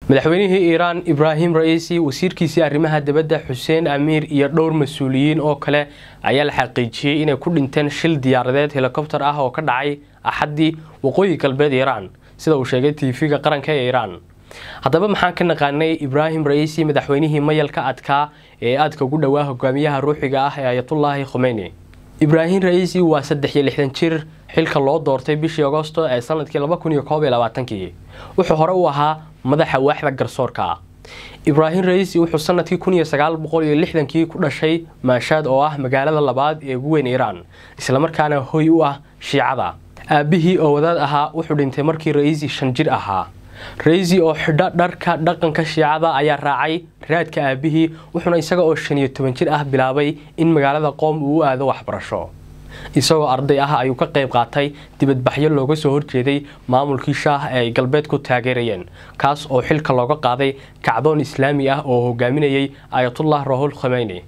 madaxweynihii iiraan ibraahim ra'iisi wasiirkiisii arrimaha dibadda xuseen amiir iyo dhowr mas-uuliyiin oo kale ayaa la xaqiijiyey inay ku dhinteen shil diyaaradeed helikobtar ah oo ka dhacay axaddii waqooyi galbeed iiraan sida uu sheegay tv-ga qaranka ee iiraan haddaba maxaan ka naqaanay ibraahim ra'iisi madaxweynihii mayalka adkaa ee aadka ugu dhowaa hogaamiyaha ruuxiga ah ee ayatullaahi khomeyni ibraahim ra'iisi waa saddex iyo lixdan jir xilka loo doortay bishii agosto ee sanadkii laba kun iyo koob iyo labaatankii wuxuu hore u ahaa madaxa waaxda garsoorka ibraahim ra'iisi wuxuu sanadkii kun iyo sagaal boqol iyo lixdankii ku dhashay maashaad oo ah magaalada labaad ee ugu weyn iiraan islamarkaana hoy u ah shiicada aabbihii oo wadaad ahaa wuxuu dhintay markii ra'iisi shan jir ahaa raisi oo xidho dharka dhaqanka shiicada ayaa raacay raadka aabihii wuxuuna isaga oo shan iyo toban jir ah bilaabay in magaalada qoom uu u aado waxbarasho isagoo arday ah ayuu ka qayb qaatay dibadbaxyo looga soo horjeeday maamulkii shaah ee ay galbeed ku taageerayeen kaas oo xilka looga qaaday kacdoon islaami ah oo hogaaminayay ayatullah rahul khomeyni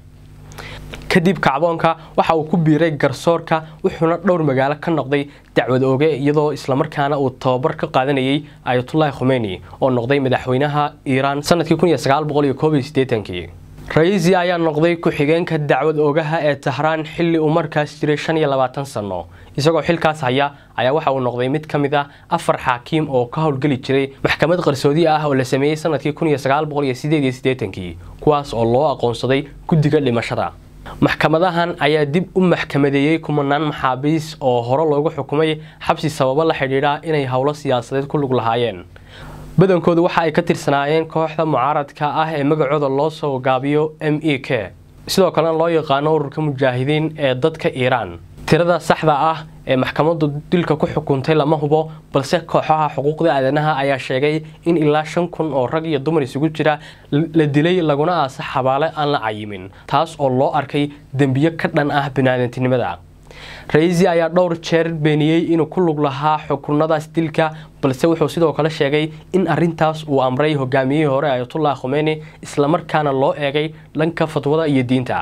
kadib kacdoonka waxa uu ku biiray garsoorka wuxuuna dhowr magaalo ka noqday dacwad ooge iyadoo islamarkaana uu tababar ka qaadanayay ayatullaahi khomeyni oo noqday madaxweynaha iiraan sanadkii kun iyo sagaal boqol iyo koob iyo siddeetankii raisi ayaa noqday ku-xigeenka dacwad oogaha ee tahraan xilli uu markaas jiray shan iyo labaatan sanno isagoo xilkaas haya ayaa waxa uu noqday mid ka mid ah afar xaakiim oo ka howlgeli jiray maxkamad qarsoodi ah oo la sameeyey sanadkii kun iyo sagaal boqol iyo sideed iyo siddeetankii kuwaas oo loo aqoonsaday guddiga dhimashada maxkamadahan ayaa dib u maxkamadeeyey kumanaan maxaabiis oo hore loogu xukumay xabsi sababo la xidhiidha inay howlo siyaasadeed ku lug lahaayeen badankoodu waxa ay ka tirsanaayeen kooxda mucaaradka ah ee magacooda loo soo gaabiyo m e k sidoo kalena loo yaqaano ururka mujaahidiin ee dadka iiraan tirada saxda ah ee maxkamaddu dilka ku xukuntay lama hubo balse kooxaha xuquuqda aadanaha ayaa sheegay in ilaa shan kun oo rag iyo dumar isugu jira la dilay laguna aasa xabaale aan la cayimin taas oo loo arkay dembiyo ka dhan ah biniaadantinimada raisi ayaa dhowr jeer beeniyey inuu ku lug lahaa xukunadaas dilka balse wuxuu sidoo kale sheegay in arintaas uu amray hogaamiyihii hore ayatullah khomeyni islamarkaana loo eegay dhanka fatwada iyo diinta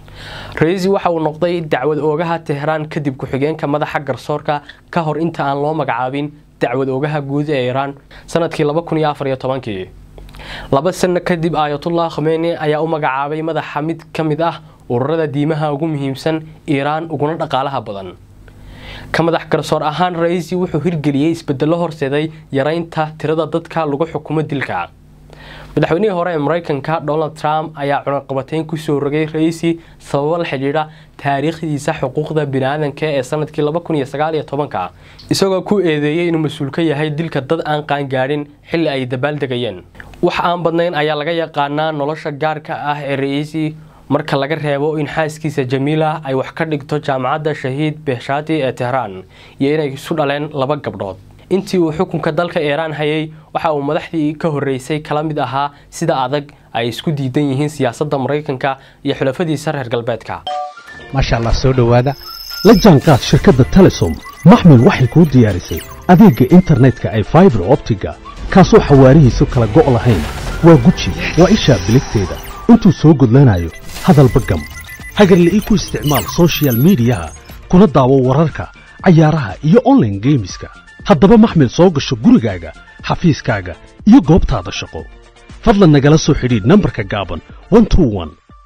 raisi waxa uu noqday dacwad oogaha tehraan kadib ku-xigeenka madaxa garsoorka ka hor inta aan loo magacaabin dacwad oogaha guud ee iiraan sanadkii laba kun iyo afar iyo tobankii laba sano kadib ayatullah khomeyni ayaa u magacaabay madaxa mid ka mid ah ururada diimaha ugu muhiimsan iiraan uguna dhaqaalaha badan ka madax garsoor ahaan raisi wuxuu hirgeliyey isbedelo horseeday yaraynta tirada dadka lagu xukumo dilka madaxweynihii hore ee mareykanka donald trump ayaa cunaqabateyn kusoo rogay raisi sababo la xidhiidha taariikhdiisa xuquuqda biniaadanka ee sanadkii laba kun iyo sagaal iyo tobanka isagoo ku eedeeyey inuu mas-uul ka yahay dilka dad aan qaangaadhin xilli ay dabaaldegayeen wax aan badnayn ayaa laga yaqaanaa nolosha gaarka ah ee raisi marka laga reebo in xaaskiisa jamiila ay wax ka dhigto jaamacadda shahiid behshati ee tehraan iyo inay isu dhaleen laba gabdhood intii uu xukunka dalka iiraan hayay waxa uu madaxdii ka horreysay kala mid ahaa sida adag ay isku diidan yihiin siyaasadda maraykanka iyo xulafadiisa reer galbeedka maasha allah soo dhowaada la jaanqaad shirkadda telesom maxmil waxay kuu diyaarisay adeegga internetka ay faibar optiga kaasoo xawaarihiisu kala go' lahayn waa guji waa ishaa biligteeda intuu soo gudlanayo hadalba gam hagarle ii ku isticmaal sochial midiyaha kuna daawo wararka cayaaraha iyo onlaine geemiska haddaba maxmil soo gasho gurigaaga xafiiskaaga iyo goobtaada shaqo fadlan nagala soo xidhiidh nambarka gaaban